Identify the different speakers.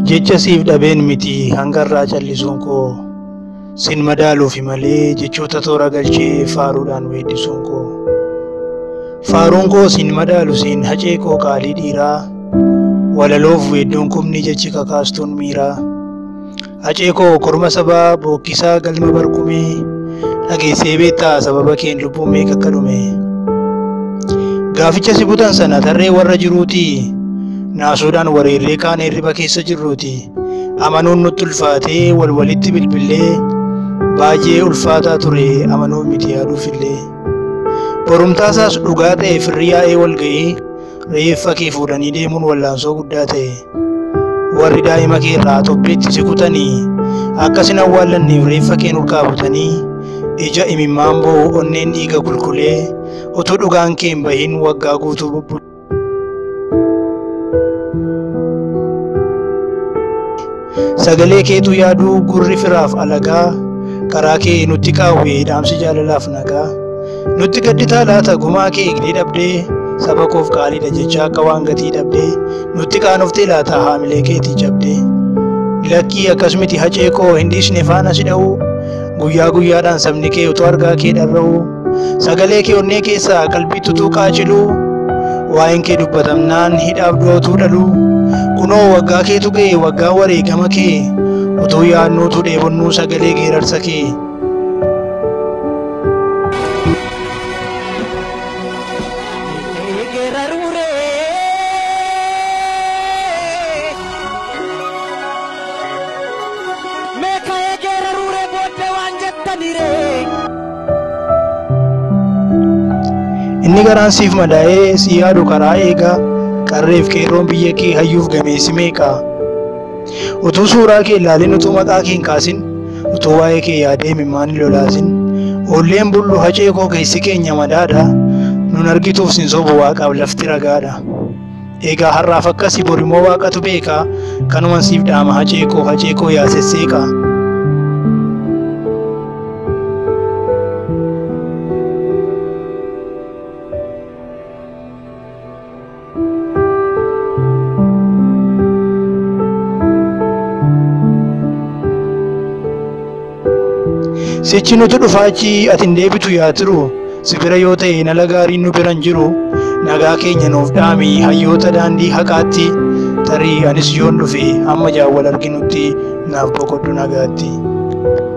Speaker 1: Jecha siif dhabeen miti hangarraa callisuun koo sin madaaluufi malee jechoota toora galchee faaruudhaan weeddisuun koo. Faaruun koo sin madaalu siin hacee koo qaalii dhiiraa walaloof weedduun kumni jechi kakaastuun miiraa. Hacee koo korma sabaa bookkisaa galma barkumee dhageessee beektaa sababa keen lubbuun meeqa akka dhume. Gaaficha si butan sana tarree warra jiruutii naasuudhaan wareerree kaan hirriba keessa jirruuti. Amanuun nutti ulfaatee wal walitti bilbilee baay'ee ulfaataa ture amanuun miti yaaduufillee. Borumtaasaas dhugaa ta'e firri yaa'ee wal ga'ee reeffa kee fuudhanii deemuun wallaansoo guddaa ta'e. Warri daa'ima kee irraa xobbeetti si kutanii akkasin awwaallanneef reeffa kee nurkaa butanii ija imimmaan boo onneen dhiiga qulqulee utuu dhugaan kee hin bahin waggaa guutuu bubbulu. Sagalee keetu yaaduu gurri firaaf alagaa karaa kee nutti qaawwee dhaamsi jaalalaaf nagaa. Nutti gadditaa laata gumaa kee eegdee dhabdee saba koof qaaliidha jecha akka waan gatii dhabdee nutti qaanoftee laata haamilee keetii cabdee. Lakkii akkas miti hacee koo hin dhiisne faana si dha'u guyyaa guyyaadhaan sabni kee utuu argaa kee dharra'u sagalee kee onnee keessaa qalbii tutuu qaacilu waa'een kee dubbatamnaan hidhaaf du'atuu dhalu kunoo waggaa keetu ga'e waggaa wareegama kee utuu yaadnuutu dheebonnuu sagalee geerarsa kee. Inni garaan siif madaa'ee si yaadu karaa eegaa qarreef qeerroon biyya kee hayyuuf gameessi meeqa. Utuu suuraa kee ilaalin utuu maqaa kee hin kaasin utuu waa'ee kee yaadee imimmaan hin lolaasin oolleen bullu hacee koo keessi keenya madaadha nun argituuf sin sobu waaqaaf lafti ragaadha. Egaa har'aaf akkasii borimoo waaqatu beeka kanuman siif dhaama hacee koo hacee koo yaasesseeqa. Sichi nuti dhufaachi ati hin deebitu yaa tiru si bira yoo ta'e nala gaariin nu biran jiru nagaa keenya nuuf dhaami hayyoota daandii haqaatti tarii anis yoon dhufe hamma jaawwal arginutti naaf boqodhu nagaatti.